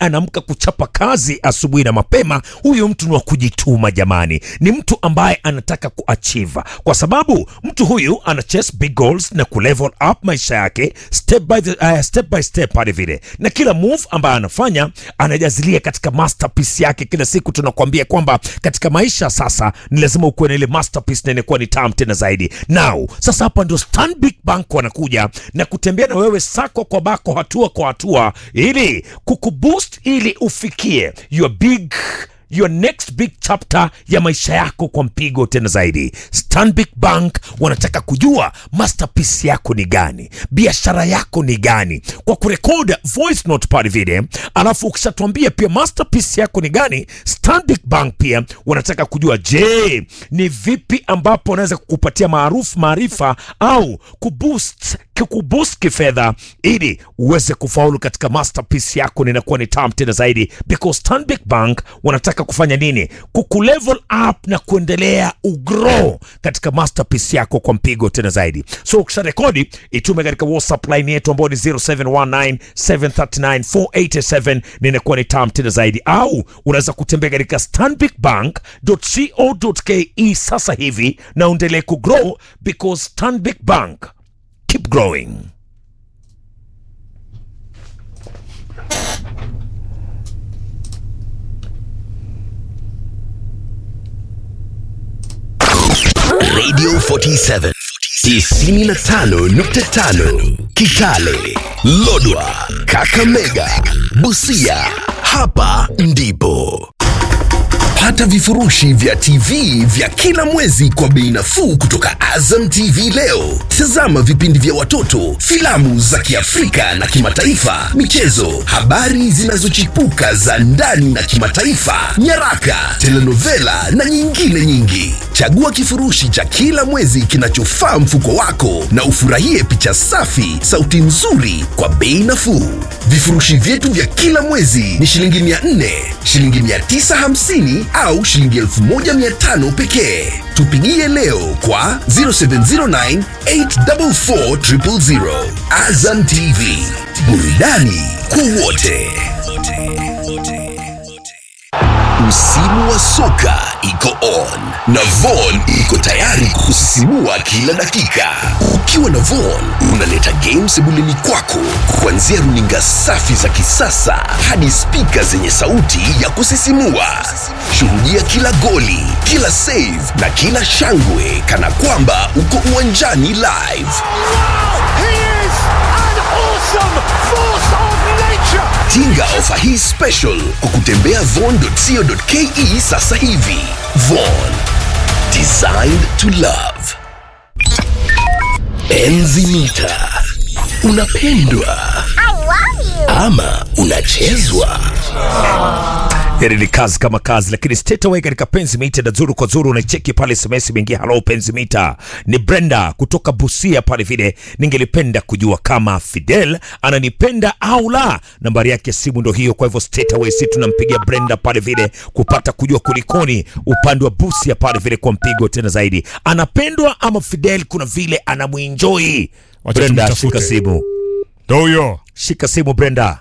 anaamka kuchapa kazi asubuhi na mapema, huyo mtu ni wa kujituma jamani, ni mtu ambaye anataka kuachieve, kwa sababu mtu huyu ana chase big goals na kulevel up maisha yake step by, the, uh, step by step hadi vile, na kila move ambayo anafanya anajazilia katika masterpiece yake. Kila siku tunakuambia kwamba katika maisha sasa ni lazima ukuwe na ile masterpiece na inakuwa ni tamu tena zaidi. Now sasa hapa ndio Stanbic Bank wanakuja na kutembea na wewe sako kwa bako, hatua kwa hatua, ili kukuboost ili ufikie your big your next big chapter ya maisha yako kwa mpigo tena zaidi. Stanbic Bank wanataka kujua masterpiece yako ni gani, biashara yako ni gani, kwa kurekod voice note pale vile, alafu ukishatuambia pia masterpiece yako ni gani, Stanbic Bank pia wanataka kujua, je, ni vipi ambapo wanaweza kukupatia maarufu maarifa au kuboost kukuboost kifedha ili uweze kufaulu katika masterpiece yako, ninakuwa ni tam tena zaidi, because Stanbic Bank wanataka kufanya nini? Kukulevel up na kuendelea ugrow katika masterpiece yako kwa mpigo tena zaidi. So ukisha rekodi itume katika WhatsApp line yetu ambayo ni 0719739487 ninakuwa ni tam tena zaidi, au unaweza kutembea katika stanbicbank.co.ke sasa hivi na uendelee kugrow because Stanbic Bank keep growing. Radio 47 tisini na tano nukta tano Kitale, Lodwa, Kakamega, Busia. Hapa ndipo pata vifurushi vya TV vya kila mwezi kwa bei nafuu kutoka Azam TV leo. Tazama vipindi vya watoto, filamu za Kiafrika na kimataifa, michezo, habari zinazochipuka za ndani na kimataifa, nyaraka, telenovela na nyingine nyingi. Chagua kifurushi cha kila mwezi kinachofaa mfuko wako na ufurahie picha safi, sauti nzuri kwa bei nafuu. Vifurushi vyetu vya kila mwezi ni shilingi 400, shilingi 950 au shilingi 1500 pekee. Tupigie leo kwa 0709 844 000. Azam TV, burudani kwa wote. Msimu wa soka iko on na Von iko tayari kusisimua kila dakika. Ukiwa na Von unaleta game sebuleni kwako, kuanzia runinga safi za kisasa hadi spika zenye sauti ya kusisimua. Shuhudia kila goli, kila save na kila shangwe kana kwamba uko uwanjani live. He is an awesome force of nature. Tinga ofa hii special kwa kutembea von.co.ke sasa hivi. Von, designed to love. Enzi mita, unapendwa ama unachezwa? Hili ni kazi kama kazi, lakini straight away katika penzi mita na zuru kwa zuru unaicheki pale SMS imeingia. Hello penzi mita, ni Brenda kutoka Busia pale vile. Ningelipenda kujua kama Fidel ananipenda au la. Nambari yake ya simu ndo hiyo, kwa hivyo straight away si tunampigia Brenda pale vile kupata kujua kulikoni upande wa Busia pale vile kwa mpigo tena zaidi, anapendwa ama Fidel kuna vile anamuenjoy. Wacha Brenda, tumtafute. shika simu, Ndo huyo. shika simu Brenda.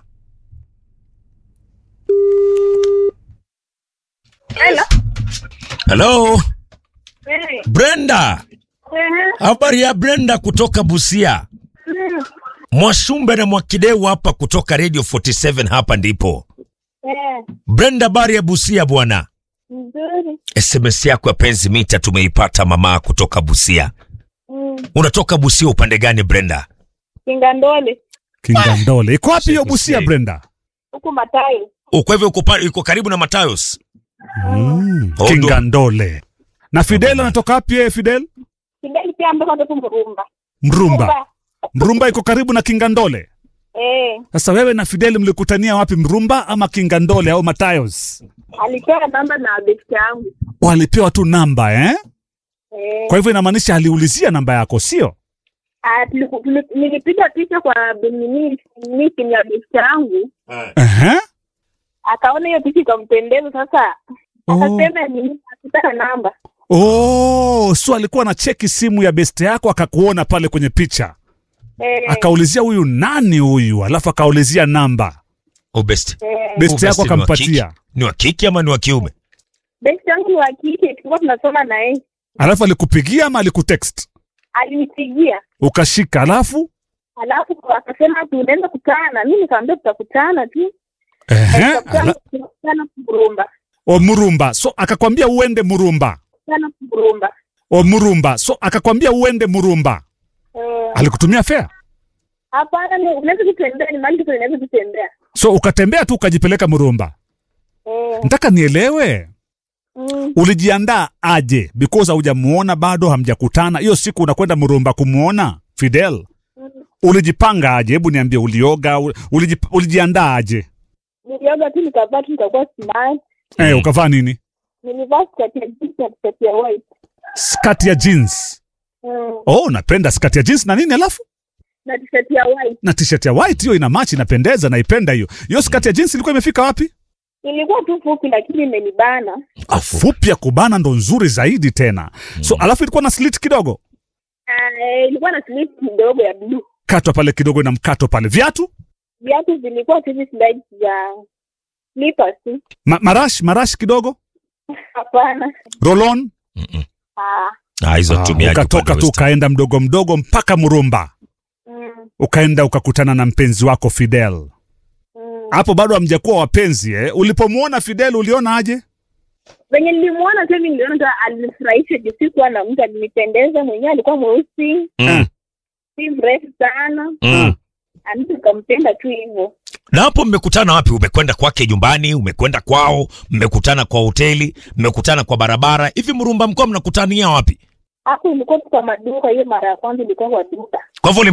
Hello. Hello Eh, Brenda. eh, Habari ya Brenda kutoka Busia. mm, Mwashumbe na Mwakideu hapa kutoka Radio 47 hapa ndipo. eh, Brenda, habari ya Busia bwana. Nzuri. SMS yako ya penzi mita tumeipata mama kutoka Busia. Mm, Unatoka Busia upande gani Brenda? Kingandole Kingandole. Iko wapi hiyo Shit, Busia mistake. Brenda? huku Matayo. Uko hivyo uko pa- uko karibu na Matayos. Mm. Oh, Kingandole. Na Fidel anatoka wapi yeye Fidel? Kidali pia ambako ndo Mrumba. Mrumba. Mrumba iko karibu na Kingandole. Eh, Sasa wewe na Fidel mlikutania wapi Mrumba ama Kingandole au Matayos? alipewa namba na besti yangu. Walipewa tu namba eh? Eh, Kwa hivyo inamaanisha aliulizia namba yako sio? ah, tuliku- tuli- nilipiga picha kwa Benini meeting ya besti yangu. Ehe. Akaona hiyo picha ikampendeza sasa. Oh. Akasema ni akitaka namba. Oh, so alikuwa na cheki simu ya beste yako akakuona pale kwenye picha. Eh, Akaulizia huyu nani huyu? Alafu akaulizia namba. Oh, best. Eh, best Best yako ni wa akampatia kike. Ni wa kike ama ni wa kiume? best yangu ni wa kike, tulikuwa tunasoma na yeye, alafu alikupigia ama alikutext alinipigia ukashika alafu alafu akasema tunaweza kutana. Mi nikamwambia tutakutana tu, Ehe, tutakutana ala- tutakutana Murumba, o murumba so akakwambia uende murumba sana Murumba. o murumba so akakwambia uende murumba Eh, alikutumia fea Hapana, ni- unaweza kutembea, ni mahali tu unaweza kutembea. so ukatembea tu ukajipeleka murumba Eh, nataka nielewe mm, ulijiandaa aje because haujamuona bado hamjakutana hiyo siku unakwenda murumba kumuona fidel ulijipanga aje hebu niambie ulioga ul- ulijip, ulijiandaa aje nilioga tu nikavaa tu nikakuwa smart. eh, ukavaa nini Nilivaa skati ya jeans na skati ya white. skati ya jeans Mm, oh napenda skati ya jeans na nini alafu na t-shirt ya white. na t-shirt ya white hiyo ina match inapendeza naipenda hiyo hiyo skati ya jeans ilikuwa imefika wapi Ilikuwa tu fupi lakini imenibana. Ah, fupi ya kubana ndo nzuri zaidi tena so alafu ilikuwa na slit kidogo Ah, eh, ilikuwa na slip kidogo ya blue. katwa pale kidogo na mkato pale viatu Viatu zilikuwa tu hizi slides za slippers tu. Ma, marash marash kidogo Hapana. rolon Mm-mm. Ah, Ah, hizo Ah, tumiaje ukatoka upande tu wa West? ukaenda mdogo mdogo mpaka murumba mm, ukaenda ukakutana na mpenzi wako fidel mm. hapo bado hamjakuwa wapenzi eh? ulipomwona fidel uliona aje Venye nilimuona tu hivi niliona tu alinifurahisha juu sikuwa na mtu alinipendeza mwenyewe alikuwa mweusi, Mm. si mrefu sana. Mm. Ani nikampenda tu hivyo. Na hapo mmekutana wapi? Umekwenda kwake nyumbani, umekwenda kwao, mmekutana kwa hoteli, mmekutana kwa barabara. Hivi Murumba mkoa mnakutania wapi? Hapo ilikuwa tu kwa maduka, hiyo mara ya kwanza ilikuwa kwa duka. Kwa hivyo